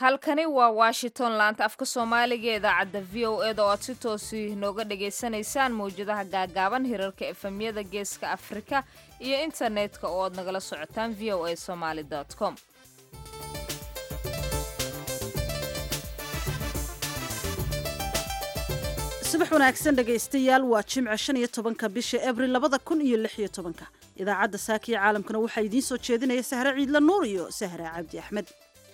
halkani waa washington laanta afka soomaaliga ee idaacadda v o eda oo aad si toosi nooga dhagaysanaysaan mawjadaha gaagaaban hirarka efemyada geeska afrika iyo internetka oo aad nagala socotaan v o a somaali com subax wanaagsan dhegaystayaal waa jimce shan iyo tobanka bisha abril labada kun iyo lix iyo tobanka idaacadda saakiya caalamkana waxaa idiin soo jeedinaya sahre ciidla nuur iyo sahre cabdi axmed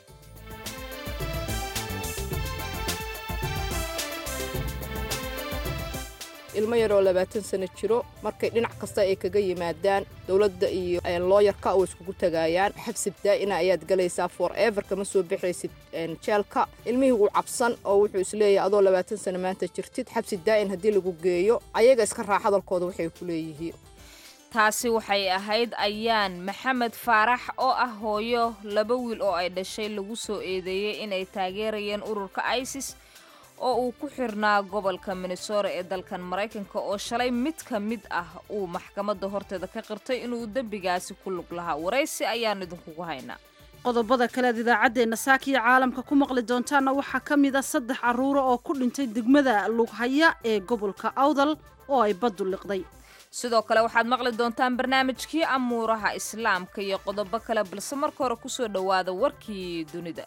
ilmo yaroo labaatan sano jiro markay dhinac kasta ay kaga yimaadaan dowladda iyo looyarka oo iskugu tagaayaan xabsi daa'ina ayaad galaysaa for ever kama soo bixaysid jeelka ilmihii wuu cabsan oo wuxuu isleeyahay adoo labaatan sano maanta jirtid xabsi daa'in haddii lagu geeyo ayaga iska raac hadalkooda waxay ku leeyihiin taasi waxay ahayd ayaan maxamed faarax oo ah hooyo laba wiil oo ay dhashay lagu soo eedeeyey inay taageerayeen ururka isis oo uu ku xirnaa gobolka minnesota ee dalkan maraykanka oo shalay mid ka mid ah uu maxkamadda horteeda ka qirtay inuu dembigaasi ku lug lahaa waraysi ayaan idinkugu haynaa qodobada kalead idaacaddeenna saakiya caalamka ku maqli doontaana waxaa ka mid a saddex carruuro oo ku dhintay degmada lughaya ee gobolka awdal oo ay baddu liqday sidoo kale waxaad maqli doontaan barnaamijkii amuuraha islaamka iyo qodobo kale balse marka hore kusoo dhowaada warkii dunida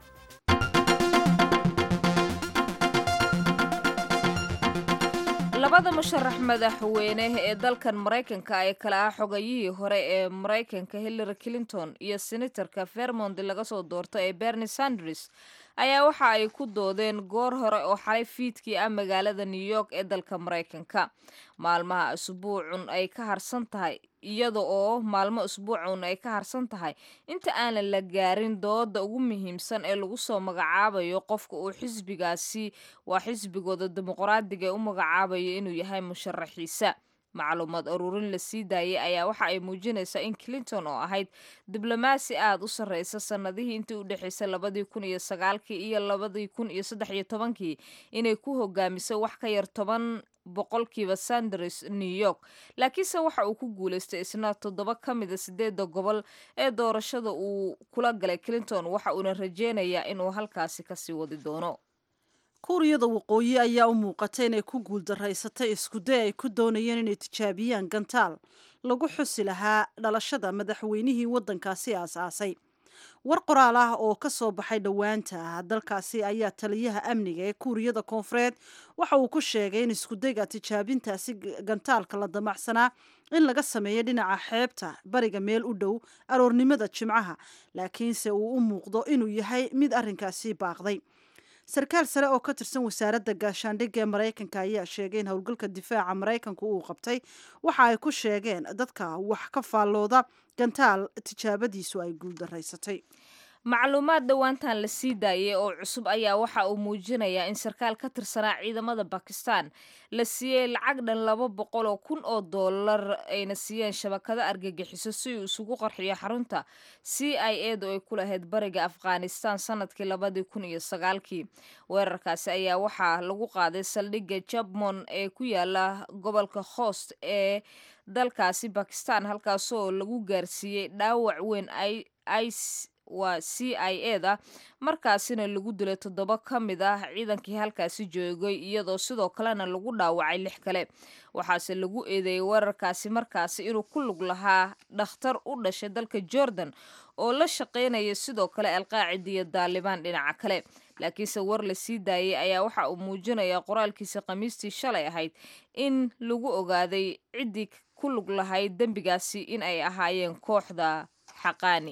labada musharax madaxweyne ee dalkan maraykanka ee kale ah xogayihii hore ee maraykanka hillary clinton iyo senatorka vermont laga soo doorto ee bernie sanders ayaa waxa ay ku doodeen goor hore oo xalay fiidkii ah magaalada new york ee dalka maraykanka maalmaha asbuucun ay ka harsan tahay iyada oo maalmo asbuucun ay ka harsan tahay inta aanan la gaarin dooda ugu muhiimsan ee lagu soo magacaabayo qofka uu xisbigaasi waa xisbigooda dimuqraadiga ee u magacaabayo inuu yahay musharaxiisa macluumaad aruurin la sii daayay ayaa waxa ay muujinaysaa in clinton oo ahayd diblomaasi aad u sarreysa sannadihii intii u dhexaysay labadii kun iyo sagaalkii iyo labadii kun iyo saddex iyo tobankii inay ku hogaamisay wax ka yar toban boqolkiiba sanders new york laakiinse waxa uu ku guulaystay isna toddoba ka mida sideedda gobol ee doorashada uu kula galay clinton waxa uuna rajeynayaa inuu halkaasi kasii wadi doono kuuriyada waqooyi ayaa u muuqatay inay ku guuldaraysatay iskuday ay ku doonayeen inay tijaabiyaan gantaal lagu xusi lahaa dhalashada madaxweynihii waddankaasi aasaasay war qoraal ah oo ka soo baxay dhowaanta dalkaasi ayaa taliyaha amniga ee kuuriyada koonfureed waxa uu ku sheegay in iskudayga tijaabintaasi gantaalka la damacsanaa in laga sameeyo dhinaca xeebta bariga meel u dhow aroornimada jimcaha laakiinse uu u muuqdo inuu yahay mid arrinkaasi baaqday sarkaal sare oo ka tirsan wasaaradda gaashaandhigga ee maraykanka ayaa sheegay in howlgalka difaaca maraykanku uu qabtay waxa ay ku sheegeen dadka wax ka faallooda gantaal tijaabadiisu ay guuldaraysatay macluumaad dhowaantan la sii daayay oo cusub ayaa waxa uu muujinayaa in sarkaal ka tirsanaa ciidamada bakistan la siiyey lacag dhan laba boqol oo kun oo dollar ayna siiyeen shabakado argagixiso si uu isugu qarxiyo xarunta c i edu ay ku lahayd bariga afghanistan sanadkii labadii kun iyo sagaalkii weerarkaasi ayaa waxaa lagu qaaday saldhigga jabmon ee ku yaala gobolka host ee dalkaasi bakistan halkaasoo lagu gaarsiiyey dhaawac weyn waa c i e da markaasina lagu dilay toddoba ka mid ah ciidankii halkaasi joogay iyadoo sidoo kalena lagu dhaawacay lix kale waxaase lagu eedeeyey weerarkaasi markaasi inuu ku lug lahaa dhakhtar u dhashay dalka jordan oo la shaqaynaya sidoo kale alqaacida iyo daalibaan dhinaca kale laakiinse war la sii daayay ayaa waxa uu muujinayaa qoraalkiisa khamiistii shalay ahayd in lagu ogaaday ciddii ku lug lahayd dembigaasi in ay ahaayeen kooxda xaqaani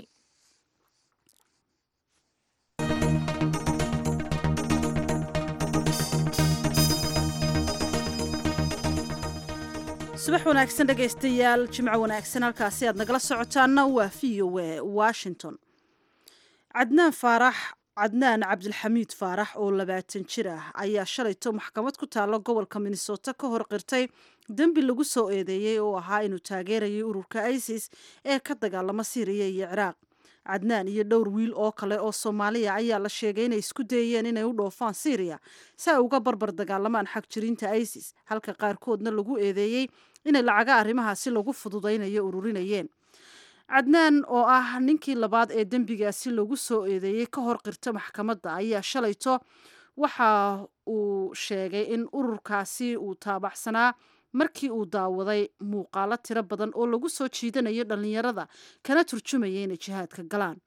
subax wanaagsan dhegaystayaal jimco wanaagsan halkaasi aad nagala socotaana waa v o a washington cadnaan faarax cadnaan cabdilxamiid faarax oo labaatan jir ah ayaa shalayto maxkamad ku taalla gobolka minnesota ka hor qirtay dembi lagu soo eedeeyey oo ahaa inuu taageerayay ururka isis ee ka dagaalama siiriya iyo ciraaq cadnaan iyo dhowr wiil oo kale oo soomaaliya ayaa la sheegay inay isku dayeen inay u dhoofaan syriya si ay uga barbar dagaalamaan xag jirinta isis halka qaarkoodna lagu eedeeyey inay lacaga arrimahaasi lagu fududaynayo ururinayeen cadnaan oo ah ninkii labaad ee dembigaasi lagu soo eedeeyey ka hor qirta maxkamadda ayaa shalayto waxa uu sheegay in ururkaasi uu taabaxsanaa markii uu daawaday muuqaalo tiro badan oo lagu soo jiidanayo dhallinyarada kana turjumaya inay jihaadka galaan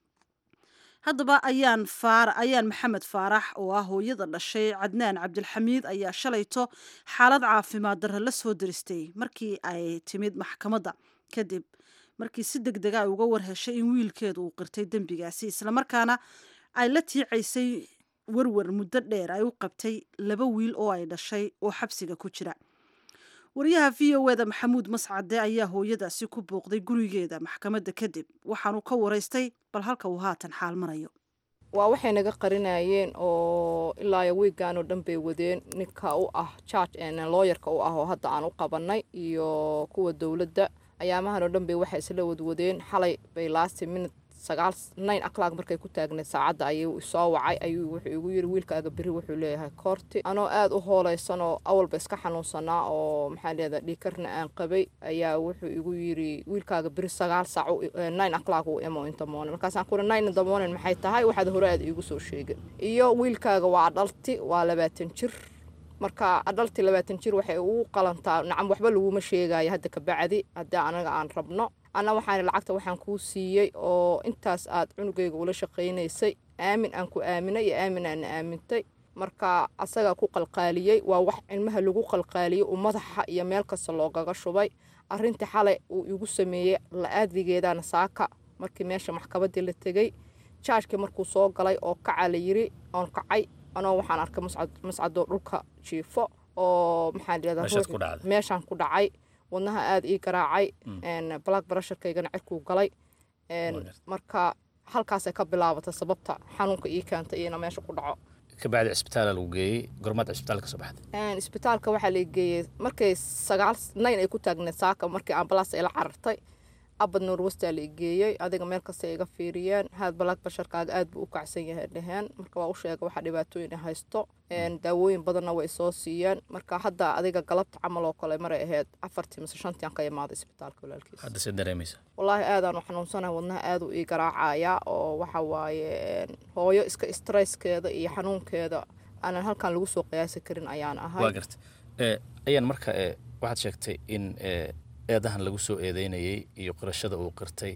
haddaba ayaan faara ayaan maxamed faarax oo ah hooyada dhashay cadnaan cabdilxamiid ayaa shalayto xaalad caafimaad darre la soo diristay markii ay timid maxkamadda kadib markii si deg dega ay uga warheshay in wiilkeedu uu qirtay dembigaasi islamarkaana ay la tiicaysay werwer muddo dheer ay u qabtay laba wiil oo ay dhashay oo xabsiga ku jira wariyaha v o eda maxamuud mascade ayaa hooyadaasi ku booqday gurigeeda maxkamadda kadib waxaanu ka waraystay bal halka uu haatan xaal marayo waa waxay naga qarinayeen oo ilaa wiigan oo dhan bay wadeen ninka u ah jarge looyarka u ah oo hadda aan u qabanay iyo kuwa dowladda ayaamahan oo dhan bay waxay isla wadwadeen xalay bay laasti minut sagaal nine o'clock markay ku taagneed saacadda ayuu isoo wacay ayuu wuxuu igu yiri wiilkaaga beri wuxuu leeyahay koorti anoo aada u hooleysan oo awalba iska xanuunsanaa oo maxaa leedahay dhiikarna aan qabay ayaa wuxuu igu yiri wiilkaaga beri sagaal saac nine o'clock uu imo inta morning markaasaan ku nine in the morning maxay tahay waxaad hore aada iigu soo sheegay iyo wiilkaaga waa dhalti waa labaatan jir marka adhaltii labaatan jir waxay ugu qalantaa nacam waxba laguma sheegayo hadda kabacdi haddii anaga aan rabno anna waxaan lacagta waxaan kuu siiyey oo intaas aad cunugayga ula shaqaynaysay aamin aan ku aaminay iyo aamin aan aamintay marka asagaa ku qalqaaliyey waa wax cilmaha lagu qalqaaliyey uu madaxa iyo meel kasta loogaga shubay arintii xalay uu igu sameeyey la-aadigeedana saaka markii meesha maxkamaddii la tegey jaajkii markuu soo galay oo kaca la yiri oon kacay anoo waxaan arkay mascadoo dhulka jiifo oo maxaa meeshaan ku dhacay wadnaha aada ii garaacay black brusherkaygana cirkuu galay marka halkaasay ka bilaabatay sababta xanuunka ii keentay ina meesha ku dhaco kabacdi cisbitaala lagu geeyey gormaad cisbitaalka soo baxday isbitaalka waxaa la geeyey markay sagaal nayn ay ku taagneed saaka markii ambalaas ay la carartay abad norwestaa la geeyey adiga meel kasta iga fiiriyeen haad balaag basharkaaga aad buu u kacsan yahay dheheen marka waa u sheega waxaa dhibaatooyin haysto daawooyin badanna way soo siiyeen marka hadda adiga galabta camal oo kale maray ahayd afartii mise shantii aan ka imaaday isbitaalka walaalkiis hadda se dareemaysa wallaahi aadaan u xanuunsanahay wadnaha aad u ii garaacaya oo waxa waaye hooyo iska stresskeeda iyo xanuunkeeda aanan halkan lagu soo qiyaasi karin ayaan ahay waa garta ayaan marka waxaad sheegtay in eedahan lagu soo eedeynayey iyo qirashada uu qirtay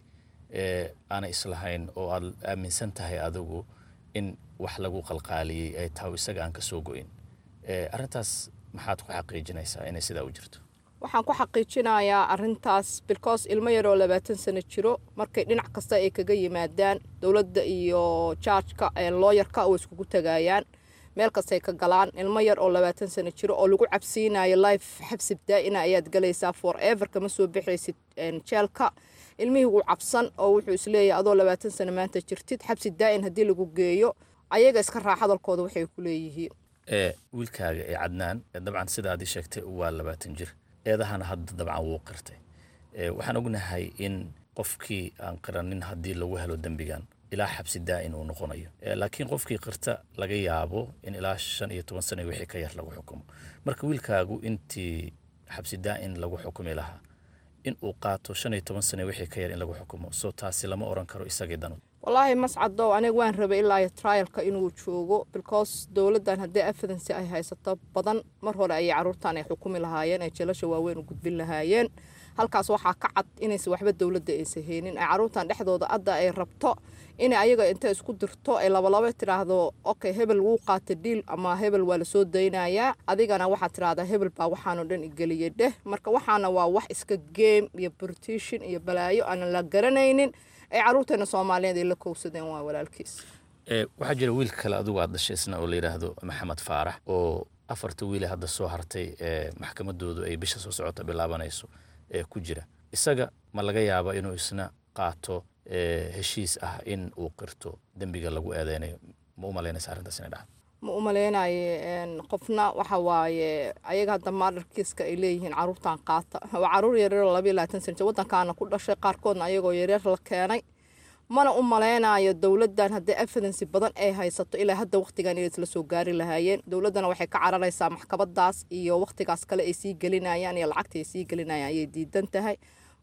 aanay islahayn oo aad aaminsan tahay adigu in wax lagu qalqaaliyey ay tahay isaga aan ka soo go-in arrintaas maxaad ku xaqiijinaysaa inay sidaa u jirto waxaan ku xaqiijinayaa arintaas bilcos ilmo yaroo labaatan sano jiro markay dhinac kasta ay kaga yimaadaan dowladda iyo jaajka looyarka way iskugu tagayaan meel kastay ka galaan ilmo yar oo labaatan sano jiro oo lagu cabsiinayo life xabsi daa-ina ayaad galaysaa for ever kama soo bixaysid jeelka ilmihii wuu cabsan oo wuxuu isleeyahay adoo labaatan sano maanta jirtid xabsi daa-in haddii lagu geeyo ayaga iska raac hadalkooda waxay ku leeyihiin wiilkaaga ee cadnaan dabcan sidaadii sheegtay waa labaatan jir eedahana hadda dabcan wuu qirtay waxaan ognahay in qofkii aan qiranin haddii lagu helo dembigan ilaa xabsi daa-in uu noqonayo laakiin qofkii qirta laga yaabo in ilaa shan iyo toban sana wixii ka yar lagu xukumo marka wiilkaagu intii xabsi daa-in lagu xukumi lahaa in uu qaato shan iyo toban sana wixii ka yar in lagu xukumo soo taasi lama oran karo isagii danu wallaahi mascadow aniga waan rabay ilaa iyo trialka inuu joogo because dowladdan haddii evidency ay haysato badan mar hore ayay caruurtan ay xukumi lahaayeen ay jeelasha waaweyn u gudbin lahaayeen halkaas waxaa ka cad inaysan waxba dowladda aysan haynin ay caruurtan dhexdooda adda ay rabto inay ayaga inta isku dirto ay labalaba tidhaahdo okay hebel wuu qaata dhiil ama hebel waa lasoo daynayaa adigana waxaad tidhahdaa hebel baa waxaanoo dhan igeliyay dheh marka waxaana waa wax iska game iyo brtition iyo balaayo aanan la garanaynin ay caruurteena soomaaliyeed ay la kowsadeen waa walaalkiis waxaa jira wiil kale adigu aad dhashay isna oo la yidhaahdo maxamed faarax oo afarta wiile hadda soo hartay ee maxkamadoodu ay bisha soo socota bilaabanayso ee ku jira isaga ma laga yaaba inuu isna qaato heshiis ah in uu qirto dembiga lagu eedeynayo ma u malaynaysa arrintaas inay dhacdo ma u malaynaye qofna waxa waaye ayaga hadda maadarkiiska ay leeyihiin caruurtan qaata waa caruur yaryaroo labayo labaatan sana jir waddankaana ku dhashay qaarkoodna ayagoo yaryar la keenay mana u malaynayo dowladdan haddii evidency badan ay haysato ilaa hadda wakhtigan inay isla soo gaari lahaayeen dowladdana waxay ka cararaysaa maxkamadaas iyo wakhtigaas kale ay sii gelinayaan iyo lacagta ay sii gelinayaan ayay diidan tahay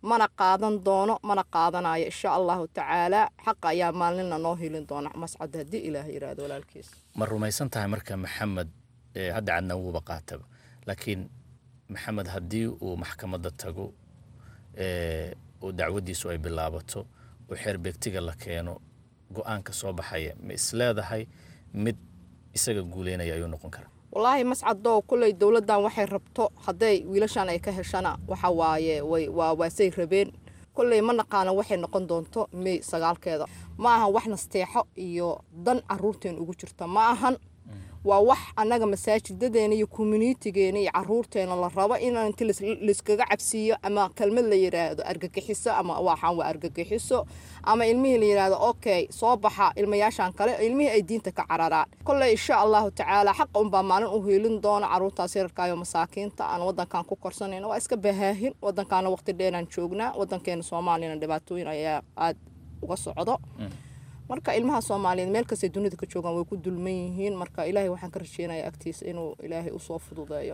mana qaadan doono mana qaadanayo insha allahu tacaala xaqa ayaa maalinna noo helin doona mascad haddii ilaah yiraahdo walaalkiis ma rumaysan tahay marka maxamed hadda cadna wuuba qaataba laakiin maxamed haddii uu maxkamadda tago oo dacwaddiisu ay bilaabato oo xeer beegtiga la keeno go-aanka soo baxaya ma isleedahay mid isaga guuleynaya ayuu noqon karaa wallaahi mascadow kulley dowladdan waxay rabto hadday wiilashan ay ka heshana waxa waaye way waa waasay rabeen kolley ma naqaana waxay noqon doonto mey sagaalkeeda ma ahan wax nasteexo iyo dan caruurteen ugu jirta ma ahan waa wax annaga masaajidadeena iyo communitigeena iyo caruurteena la rabo in inti layskaga cabsiiyo ama kelmad la yidhaahdo argagixiso ama waxaan waa argagixiso ama ilmihii la yidhaahdo okay soo baxa ilmayaashan kale ilmihii ay diinta ka cararaan kolley insha allahu tacaala xaqa unbaa maalin u hiilin doona caruurtaas yararkaayo masaakiinta aan wadankan ku korsanayna waa iska bahaahin wadankaana waqti dheeraan joognaa wadankeena soomaaliyana dhibaatooyin ayaa aada uga socdo marka ilmaha soomaaliyeed meel kastay dunida ka joogaan way ku dulman yihiin marka ilaahay waxaan ka rajeynayaa agtiisa inuu ilaahay usoo fududeeyo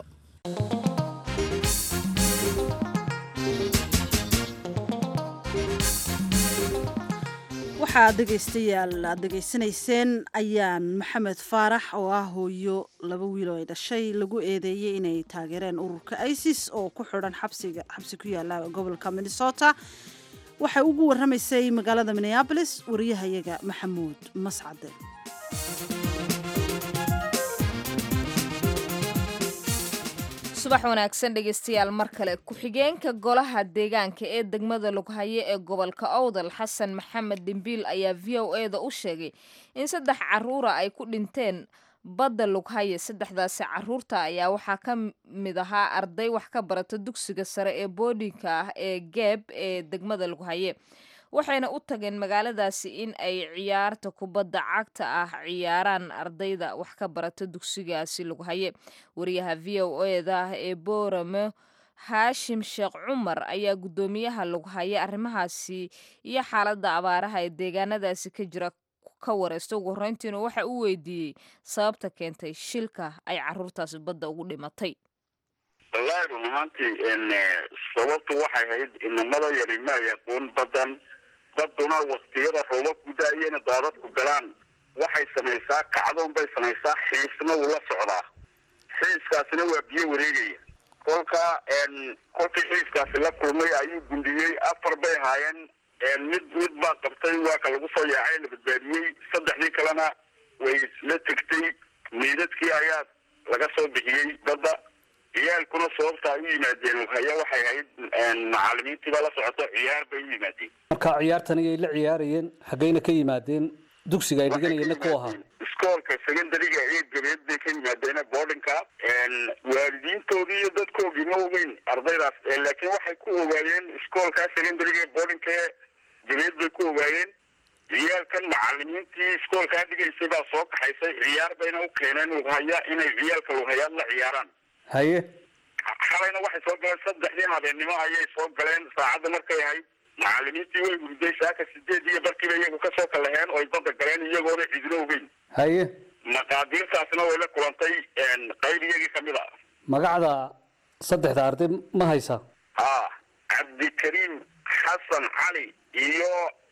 waxaa dhegaystayaal aad dhegaysanayseen ayaan maxamed faarax oo ah hooyo laba wiil oo ay dhashay lagu eedeeyey inay taageereen ururka isis oo ku xidhan xabsiga xabsi ku yaala gobolka minnesota waxay ugu warramaysay magaalada minneabolis wariyahayaga maxamuud mascade subax wanaagsan dhegeystayaal mar kale ku-xigeenka golaha deegaanka ee degmada lughaye ee gobolka owdal xasan maxamed dhimbiil ayaa v o e da u sheegay in saddex caruura ay ku dhinteen badda lughaye saddexdaasi caruurta ayaa waxaa ka mid ahaa arday wax ka barata dugsiga sare ee boodhinka ah ee geeb ee degmada lughaye waxayna u tageen magaaladaasi in ay ciyaarta kubadda cagta ah ciyaaraan ardayda wax ka barata dugsigaasi lughaye wariyaha v o eda ee boorame haashim sheekh cumar ayaa guddoomiyaha lughaye arrimahaasi iyo xaaladda abaaraha ee deegaanadaasi ka jira ka wareysta ugu horreyntiina waxa uu weydiiyey sababta keentay shilka ay caruurtaasi badda ugu dhimatay wallaahi run ahaantii sababtu waxay ahayd inamada yari ma yaqoon badan baduna waktiyada roobab gudaayena daadadku galaan waxay samaysaa kacdoon bay samaysaa xiisna wuu la socdaa xiiskaasina waa biyo wareegaya kolka kolkii xiiskaasi la kulmay ayuu gundiyey afar bay ahaayeen mid mid baa qabtay waa ka lagu soo yaacay la badbaadiyey saddexdii kalena way la tegtay meydadkii ayaa laga soo bixiyey badda ciyaalkuna sababta ay u yimaadeen haya waxay ahayd macalimiintiibaa la socoto ciyaar bay u yimaadeen marka ciyaartan ayay la ciyaarayeen xaggayna ka yimaadeen dugsiga ay dhiganayeenna ku ahaa iskoolka secondariga ee gabeed bay ka yimaadeen boardinka waalidiintoodii iyo dadkoogii ma ogeyn ardaydaas laakiin waxay ku ogaayeen iskoolka secondariga ee boardinka ee gabeed bay ku ogaayeen ciyaalkan macalimiintii iskoolkaa dhigaysay baa soo kaxaysay ciyaar bayna u keeneen lughaya inay ciyaalka lughayaad la ciyaaraan haye xalayna waxay soo galeen saddexdii habeennimo ayay soo galeen saacadda markay ahayd macalimiintii way hurday saaka sideed iyo barkiiba iyagu kasoo kalaheen oo ay badda galeen iyagoona cidina ogeyn haye maqaadiirtaasna way la kulantay qayb iyagii kamid a magacda saddexda arday ma haysa ha cabdikariim xasan cali iyo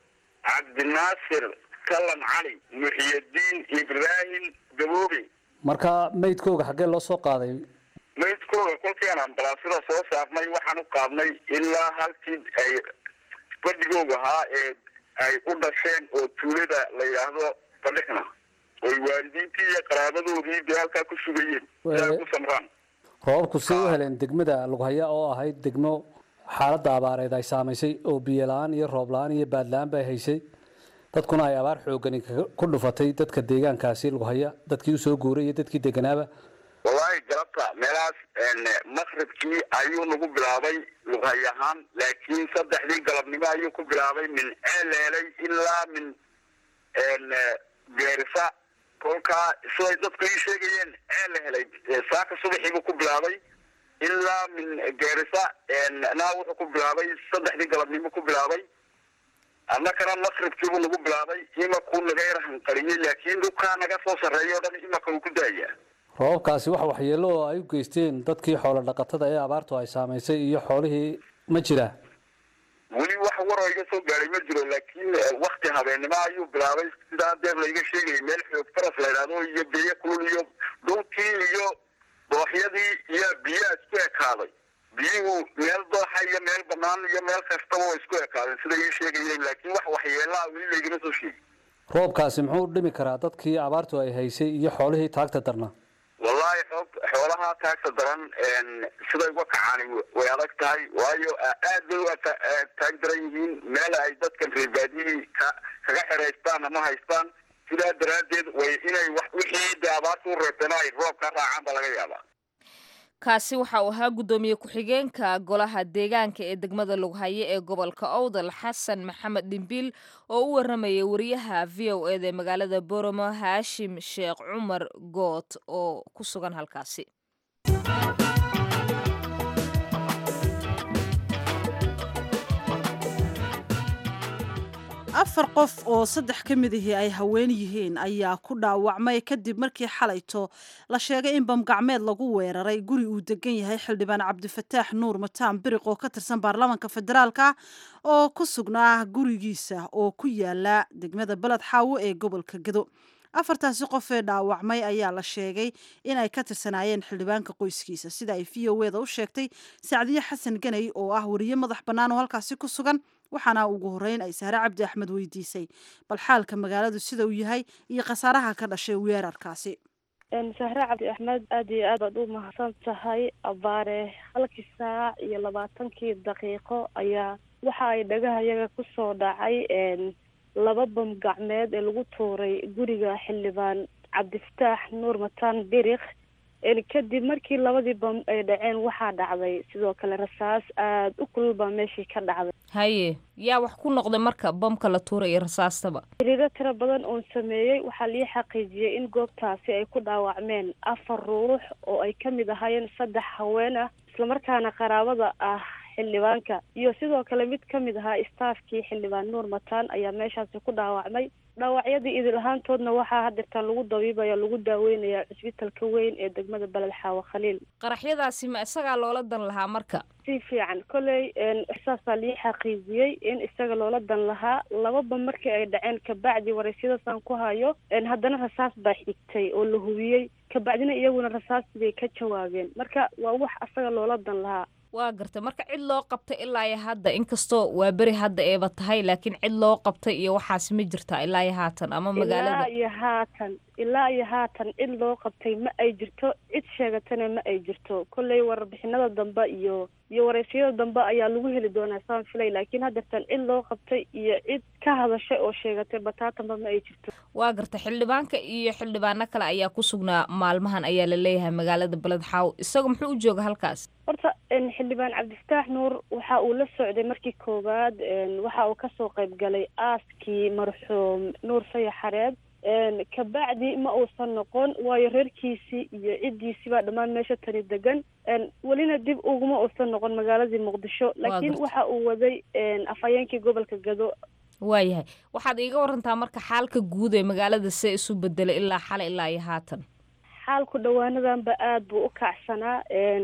cabdinaasir kalan cali muxiyadiin ibraahim gaboobe marka maydkooga xaggee loo soo qaaday maydkooga kolkii aan ambalaasada soo saarnay waxaan u qaadnay ilaa halkii ay badhigooga ahaa ee ay u dhasheen oo tuulada la yidhaahdo badhixna oy waalidiintii iyo qaraabadoodii dee halkaa ku sugayeen si ay ku samraan roobabku say u heleen degmada lughaya oo ahayd degmo xaaladda abaareed ay saamaysay oo biyo la-aan iyo roob la-aan iyo baad la-aan bay haysay dadkuna ay abaar xoogani ku dhufatay dadka deegaankaasi lughaya dadkii usoo guuray iyo dadkii deganaaba wallaahi galabta meelahaas maqribkii ayuu nagu bilaabay lughay ahaan laakiin saddexdii galabnimo ayuu ku bilaabay min ceeleelay ilaa min geerisa kolkaa siday dadku ii sheegayeen ceele helay saaka subaxiibuu ku bilaabay ilaa min geerisa naa wuxuu ku bilaabay saddexdii galabnimo ku bilaabay annakana maqribkiibuu nagu bilaabay imakuu naga yar hanqariyey laakiin dhulkaa naga soo sarreeya o dhan imaka uu ku daaya roobabkaasi waxa waxyeello oo ay u geysteen dadkii xoolo dhaqatada ee abaartu ay saamaysay iyo xoolihii ma jiraa weli wax waroo iga soo gaadhay ma jiro laakiin wakti habeennimo ayuu bilaabay sidaa deer layga sheegayay meel xoog faras la idhaahdo iyo biyo kulul iyo dhulkii iyo dooxyadii iyo biyaa isku ekaaday biyuhu meel dooxa iyo meel banaan iyo meel kastaba oo isku ekaadeen sida ii sheegayeen laakiin wax waxyeelaa weli laygama soo sheegin roobkaasi muxuu dhimi karaa dadkii abaartu ay haysay iyo xoolihii taagta darnaa wallaahi xoog xoolaha taagta daran siday uga kacaan way adag tahay waayo aad bay u taag daran yihiin meel ay dadkan reebaadiyihii ka kaga xeraystaan ama haystaan sidaa daraaddeed way inay wax wixii dee abaarta u reebtana ay roob ka raacaan baa laga yaabaa kaasi waxa uu ahaa guddoomiye ku-xigeenka golaha deegaanka ee degmada lughaye ee gobolka owdal xasan maxamed dhimbiil oo u waramayay wariyaha v o eda ee magaalada boromo haashim sheekh cumar goot oo ku sugan halkaasi afar qof oo saddex ka mid ahii ay haween yihiin ayaa ku dhaawacmay kadib markii xalayto la sheegay in bamgacmeed lagu weeraray guri uu degan yahay xildhibaan cabdifataax nuur mataan biriq oo ka tirsan baarlamaanka federaalka oo ku sugnaa gurigiisa oo ku yaala degmada beled xaawo ee gobolka gedo afartaasi qof ee dhaawacmay ayaa la sheegay in ay ka tirsanaayeen xildhibaanka qoyskiisa sida ay v o eda u sheegtay sacdiye xasan ganay oo ah wariye madax bannaan oo halkaasi ku sugan waxaana ugu horreyn ay sahre cabdi axmed weydiisay bal xaalka magaaladu sida uu yahay iyo khasaaraha ka dhashay weerarkaasi sahre cabdi axmed aada iyo aad baad u mahadsan tahay abaare halkii saac iyo labaatankii daqiiqo ayaa waxa ay dhagahayaga kusoo dhacay laba bam gacmeed ee lagu tuuray guriga xildhibaan cabdifataax nuur mataan biriq kadib markii labadii bam ay dhaceen waxaa dhacday sidoo kale rasaas aada u kulul baa meeshii ka dhacday haye yaa wax ku noqday marka bamka la tuuray iyo rasaastaba xiriiro tiro badan oon sameeyey waxaa lii xaqiijiyey in goobtaasi ay ku dhaawacmeen afar ruux oo ay ka mid ahaayeen saddex haween ah islamarkaana qaraabada ah xildhibaanka iyo sidoo kale mid ka mid ahaa istaafkii xildhibaan nuur mataan ayaa meeshaasi ku dhaawacmay dhaawacyadii idil ahaantoodna waxaa hadeertaan lagu dabiibaya lagu daaweynayaa cusbitalka weyn ee degmada beled xaawo khaliil qaraxyadaasi ma isagaa loola dan lahaa marka si fiican kolley saasaa lii xaqiijiyey in isaga loola dan lahaa lababa markii ay dhaceen kabacdi waraysyadaasaan ku hayo haddana rasaas baa xigtay oo la hubiyey kabacdina iyaguna rasaastii bay ka jawaabeen marka waa wax asaga loola dan lahaa waa gartay marka cid loo qabtay ilaa iyo hadda inkastoo waa beri hadda eeba tahay laakiin cid loo qabtay iyo waxaasi ma jirtaa ilaa iyo haatan ama magaalada ilaa iyo haatan ilaa iyo haatan cid loo qabtay ma ay jirto cid sheegatana ma ay jirto kolley warbixinada dambe iyo iyo waraysiyada dambe ayaa lagu heli doonaa saan filay laakiin hadeertan cid loo qabtay iyo cid ka hadashay oo sheegatay bataatanba ma ay jirto waa gartay xildhibaanka iyo xildhibaano kale ayaa ku sugnaa maalmahan ayaa la leeyahay magaalada beled xaaw isaga muxuu u jooga halkaas horta xildhibaan cabdifataax nuur waxa uu la socday markii koowaad waxa uu kasoo qayb galay aaskii marxuum nuur saya xareed kabacdi ma uusan noqon waayo reerkiisii iyo ciddiisii baa dhammaan meesha tani degan welina dib uguma uusan noqon magaaladii muqdisho laakiin waxa uu waday afhayeenkii gobolka gado waayahay waxaad iiga warantaa marka xaalka guud ee magaalada see isu bedelay ilaa xale ilaa iyo haatan xaalku dhowaanadanba aada buu u kacsanaa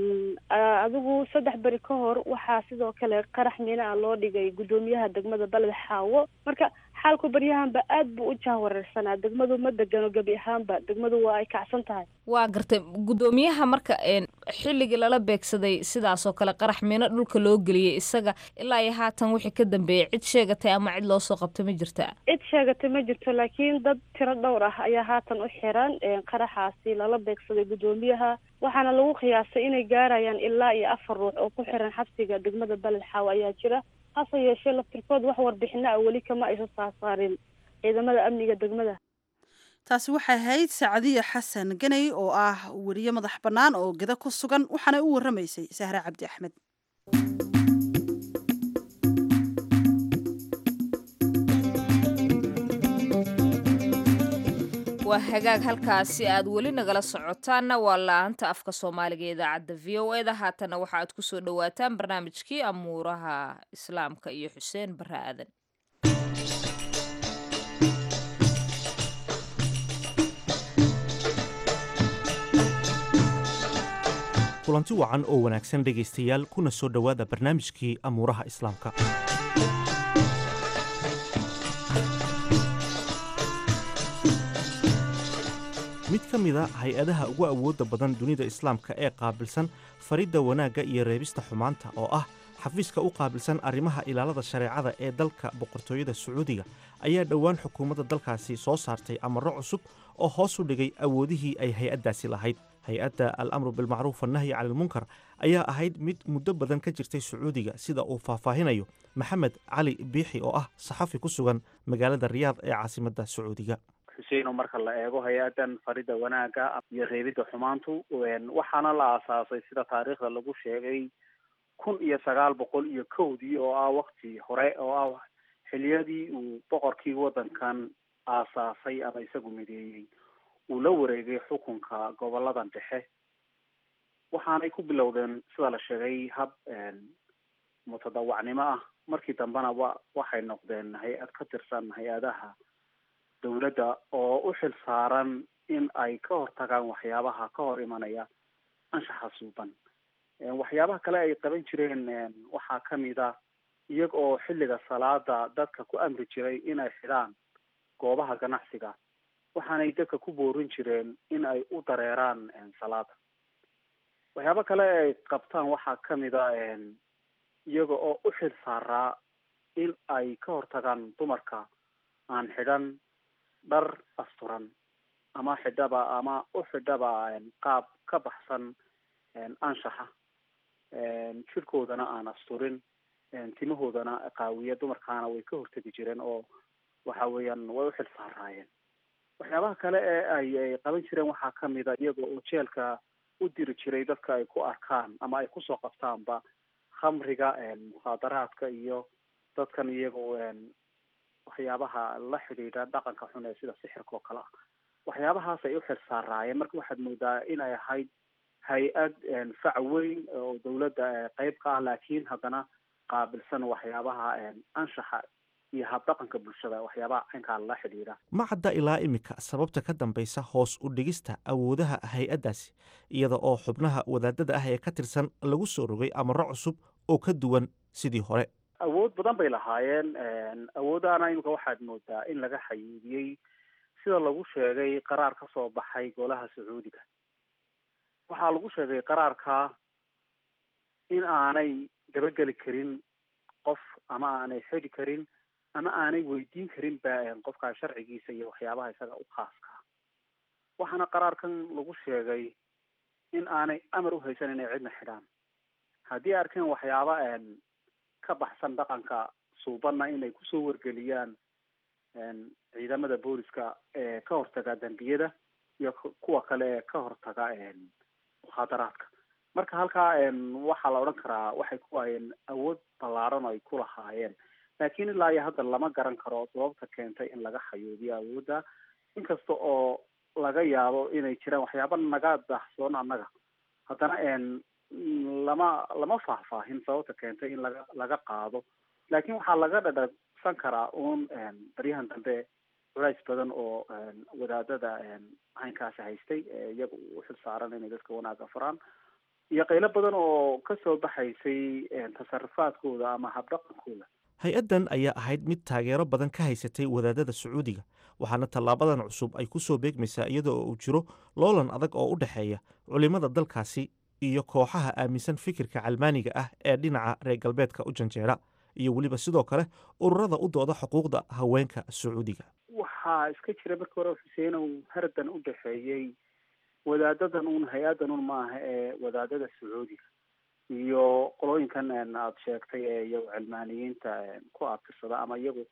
adigu saddex beri ka hor waxaa sidoo kale qarax miina ah loo dhigay guddoomiyaha degmada beled xaawo marka xaalku baryahanba aad buu u jahwareersanaa degmadu ma degano gebi ahaanba degmadu waa ay kacsan tahay waa gartay guddoomiyaha marka xilligii lala beegsaday sidaasoo kale qarax miino dhulka loo geliyey isaga ilaa iyo haatan wixii ka dambeeyey cid sheegatay ama cid loosoo qabtay ma jirtaa cid sheegatay ma jirto laakiin dad tiro dhowr ah ayaa haatan u xiran qaraxaasi lala beegsaday guddoomiyaha waxaana lagu qiyaasay inay gaarayaan ilaa iyo afar ruux oo ku xiran xabsiga degmada beled xaawo ayaa jira hase yeeshee laftirkood wax warbixino ah weli kama aysan saasaarin ciidamada amniga degmada taasi waxay ahayd sacdiya xasan ganay oo ah weriye madax bannaan oo geda ku sugan waxaana u warramaysay sahre cabdi axmed waa hagaag halkaasi aad weli nagala socotaanna waa la-aanta afka soomaaliga ee idaacadda v o eda haatana waxa aad ku soo dhowaataan barnaamijkii amuuraha islaamka iyo xuseen barre aadan kulanti wacan oo wanaagsan dhegaystayaal kuna soo dhowaada barnaamijkii amuuraha islaamka mid ka mid a hay-adaha ugu awoodda badan dunida islaamka ee qaabilsan faridda wanaagga iyo reebista xumaanta oo ah xafiiska u qaabilsan arrimaha ilaalada shareecada ee dalka boqortooyada sacuudiga ayaa dhowaan xukuumadda dalkaasi soo saartay amarro cusub oo hoos u dhigay awoodihii ay hay-addaasi lahayd hay-adda al amru bilmacruuf annahyi cani ilmunkar ayaa ahayd mid muddo badan ka jirtay sacuudiga sida uu faahfaahinayo maxamed cali biixi oo ah saxafi ku sugan magaalada riyaad ee caasimadda sacuudiga xuseino marka la eego hay-adan faridda wanaagga iyo reebidda xumaantu waxaana la aasaasay sida taariikhda lagu sheegay kun iyo sagaal boqol iyo kowdii oo ah wakti hore oo ah xiliyadii uu boqorkii waddankan aasaasay ama isagu mideeyey uu la wareegay xukunka goboladan dhexe waxaanay ku bilowdeen sida la sheegay hab mutadawacnimo ah markii dambena wa waxay noqdeen hay-ad ka tirsan hay-adaha dowladda oo u xil saaran in ay ka hortagaan waxyaabaha ka hor imanaya anshaxa suuban waxyaabaha kale ay qaban jireen waxaa kamid a iyaga oo xilliga salaada dadka ku amri jiray inay xidhaan goobaha ganacsiga waxaanay dadka ku boorin jireen in ay u dareeraan salaada waxyaaba kale ay qabtaan waxaa kamid a iyaga oo u xil saaraa in ay ka hortagaan dumarka aan xidhan dhar asturan ama xidhaba ama u xidhaba qaab ka baxsan anshaxa jirkoodana aan asturin timahoodana qaawiya dumarkaana way ka hortegi jireen oo waxa weeyaan way u xil saaraayeen waxyaabaha kale ee ay ay qaban jireen waxaa kamid a iyaga oo jeelka u diri jiray dadka ay ku arkaan ama ay kusoo qabtaanba khamriga mukhaadaraadka iyo dadkan iyagoo waxyaabaha la xidhiidha dhaqanka xun ee sida sixirka oo kale ah waxyaabahaas ay u xil saaraayeen marka waxaad moodaa inay ahayd hay-ad fac weyn oo dawladda qeyb ka ah laakiin haddana qaabilsan waxyaabaha anshaxa iyo habdhaqanka bulshada waxyaabaha caynkaa la xidhiidha ma cadda ilaa iminka sababta ka dambaysa hoos u dhigista awoodaha hay-addaasi iyada oo xubnaha wadaadada ah ee ka tirsan lagu soo rogay amarro cusub oo ka duwan sidii hore awood badan bay lahaayeen awoodahana imika waxaad moodaa in laga xayuudiyey sida lagu sheegay qaraar ka soo baxay golaha sacuudiga waxaa lagu sheegay qaraarka in aanay dabageli karin qof ama aanay xidi karin ama aanay weydiin karin ba qofkaa sharcigiisa iyo waxyaabaha isaga u khaaska waxaana qaraarkan lagu sheegay in aanay amar uhaysan inay cidna xidhaan haddii arkeen waxyaaba ka baxsan dhaqanka suubanna inay kusoo wargeliyaan ciidamada booliska ee ka hortaga dambiyada iyo kuwa kale ee ka hortaga mukhaadaraadka marka halkaa waxaa la odhan karaa waxay ku hayeen awood ballaaran oo ay ku lahaayeen laakiin ilaa iyo hadda lama garan karo sababta keentay in laga xayuubiyo awoodda inkasta oo laga yaabo inay jiraan waxyaaba naga daahsoon annaga haddana lama lama faahfaahin sababta keentay in laga laga qaado laakiin waxaa laga dhadhagsan karaa uun baryahan dambe culays badan oo wadaadada caynkaasi haystay iyaga u xil saaran inay dadka wanaaga faraan iyo qaylo badan oo kasoo baxaysay tasarufaadkooda ama habdhaqankooda hay-addan ayaa ahayd mid taageero badan ka haysatay wadaadada sacuudiga waxaana tallaabadan cusub ay ku soo beegmaysaa iyada oo uu jiro loolan adag oo u dhexeeya culimmada dalkaasi iyo kooxaha aaminsan fikirka calmaaniga ah ee dhinaca reer galbeedka u janjeera iyo weliba sidoo kale ururada u dooda xuquuqda haweenka sacuudiga waxaa iska jira markii hore xuseenow hardan u dhexeeyey wadaadadan un hay-addan un maaha ee wadaadada sacuudiga iyo qolooyinkan aada sheegtay ee iyago cilmaaniyiinta ku abtirsada ama iyagu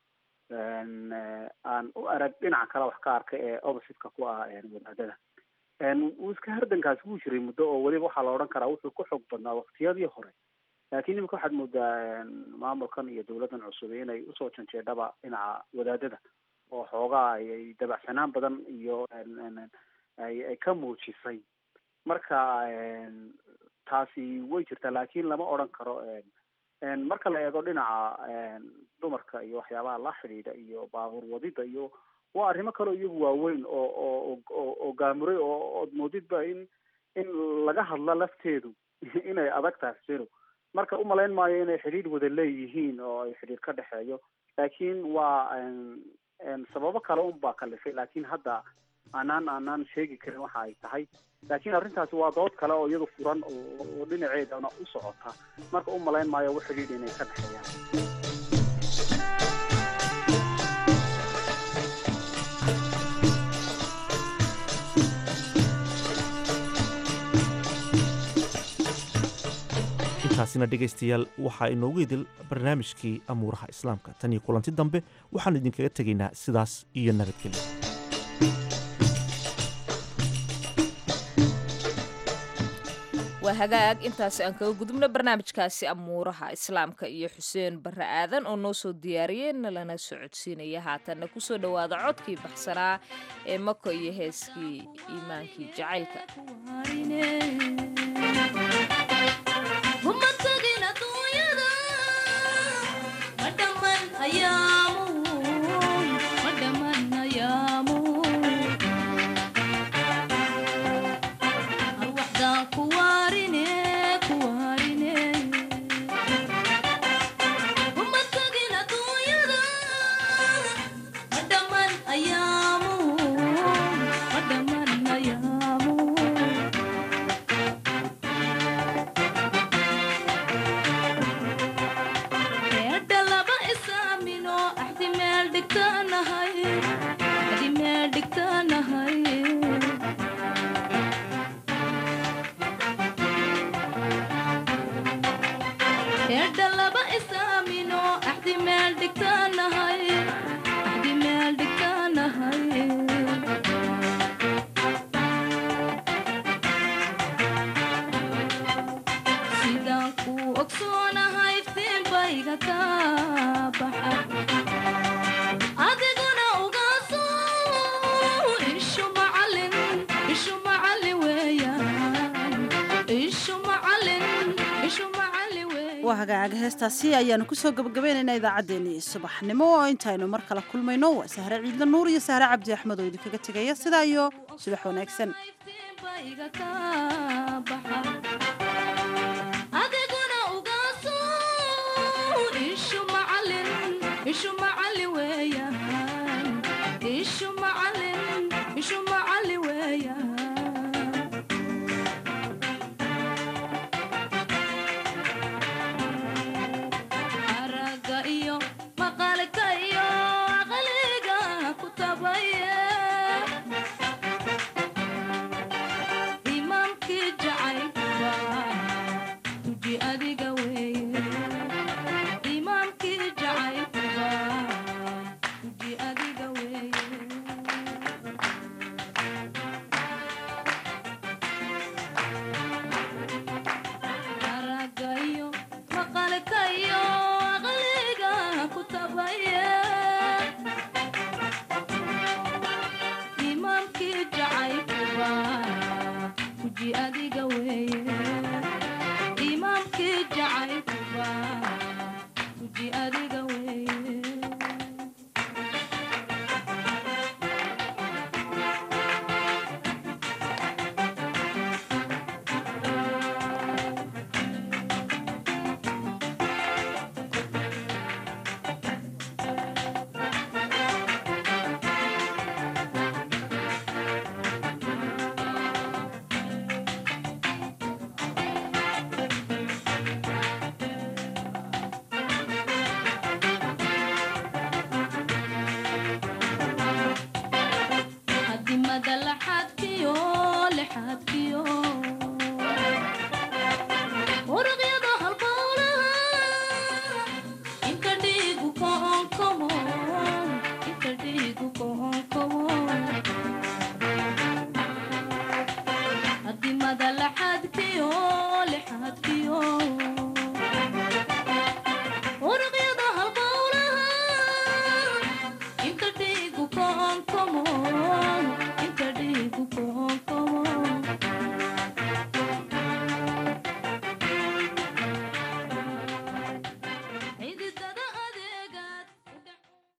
aan u arag dhinaca kale wax ka arkay ee oppositeka ku ah wadaadada wuu iska hardankaasi wuu jiray muddo oo weliba waxaa la odhan karaa wuxuu ku xoog badnaa waktiyadii hore laakiin imika waxaad moodaa maamulkan iyo dawladdan cusub inay usoo janjeedhaba dhinaca wadaadada oo xoogaa ayay dabacsanaan badan iyo ay ay ka muujisay marka taasi way jirtaa laakiin lama odhan karo marka la eego dhinaca dumarka iyo waxyaabaha la xidhiidha iyo baabuur wadida iyo waa arrimo kaleo iyagu waaweyn oo oo oo oo gaamuray oo ood moodidba in in laga hadla lafteedu inay adag tahay xuseno marka umalayn maayo inay xidhiidh wada leeyihiin oo ay xidhiidh ka dhexeeyo laakiin waa sababo kale un baa kalifay laakiin hadda aanaan aanaan sheegi karin waxa ay tahay laakiin arrintaasi waa dood kale oo iyadu furan oo dhinaceedana u socota marka u malayn maayo wax xidhiidh inay ka dhexeeyaan intaasina dhegaystayaal waxaa inoogu idil barnaamijkii amuuraha islaamka tan iyo kulanti dambe waxaanu idinkaga tegaynaa sidaas iyo nabadgelyo waa hagaag intaasi aan kaga gudubno barnaamijkaasi amuuraha islaamka iyo xuseen barre aadan oo noo soo diyaariyey nalana socodsiinaya haatanna kusoo dhowaada codkii baxsanaa ee mako iyo heeskii iimaankii jacaylka waa hagaaga heestaasi ayaanu kusoo gabagabaynaynaa idaacaddeenii subaxnimo oo intaynu mar kale kulmayno waa sahre ciidla nuur iyo sahre cabdi axmed oo idinkaga tegaya sidaa iyo subax wanaagsan ishu macalin weeyaan ishu macalin ishu